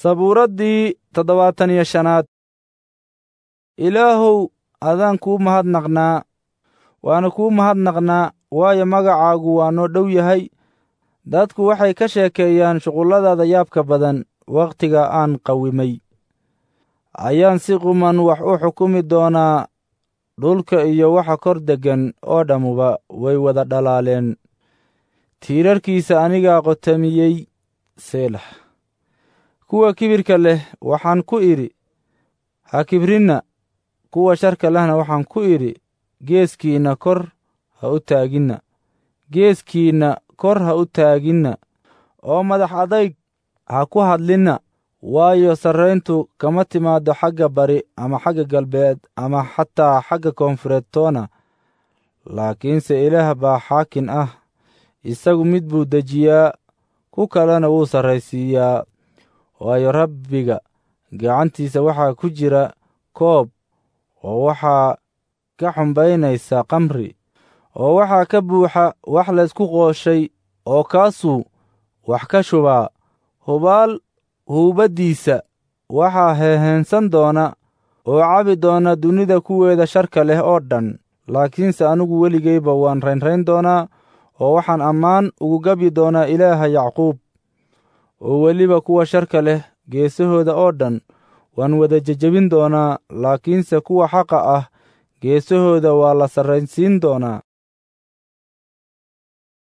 sabuuraddii toddobaatan iyo shanaad ilaahow adaan kuu mahadnaqnaa waana kuu mahadnaqnaa waayo magacaagu waa noo dhow yahay dadku waxay ka sheekeeyaan shuqulladaada yaabka badan wakhtiga aan qawimay ayaan si quman wax u xukumi doonaa dhulka iyo waxa kor deggan oo dhammuba way wada dhalaaleen tiirarkiisa anigaa qotamiyey seelax kuwa kibirka leh waxaan ku idhi ha kibrinna kuwa sharka lehna waxaan ku idhi geeskiinna kor ha u taaginna geeskiinna kor ha u taaginna oo madax adayg ha ku hadlinna waayo sarrayntu kama timaaddo xagga bari ama xagga galbeed ama xataa xagga koonfureed toona laakiinse ilaah baa xaakin ah isagu mid buu dejiyaa ku kalena wuu sarraysiiyaa waayo rabbiga gacantiisa waxaa ku jira koob oo waxaa ka xumbaynaysa kamri oo waxaa ka buuxa wax laysku qooshay oo kaasuu wax ka shubaa hubaal huubaddiisa waxaa heeheensan doona oo cabi doona dunida kuweeda sharka leh oo dhan laakiinse anigu weligayba waan raynrayn doonaa oo waxaan ammaan ugu gabyi doonaa ilaaha yacquub oo weliba kuwa sharka leh geesahooda oo dhan waan wada jejebin doonaa laakiinse kuwa xaqa ah geesahooda waa la sarraynsiin doonaa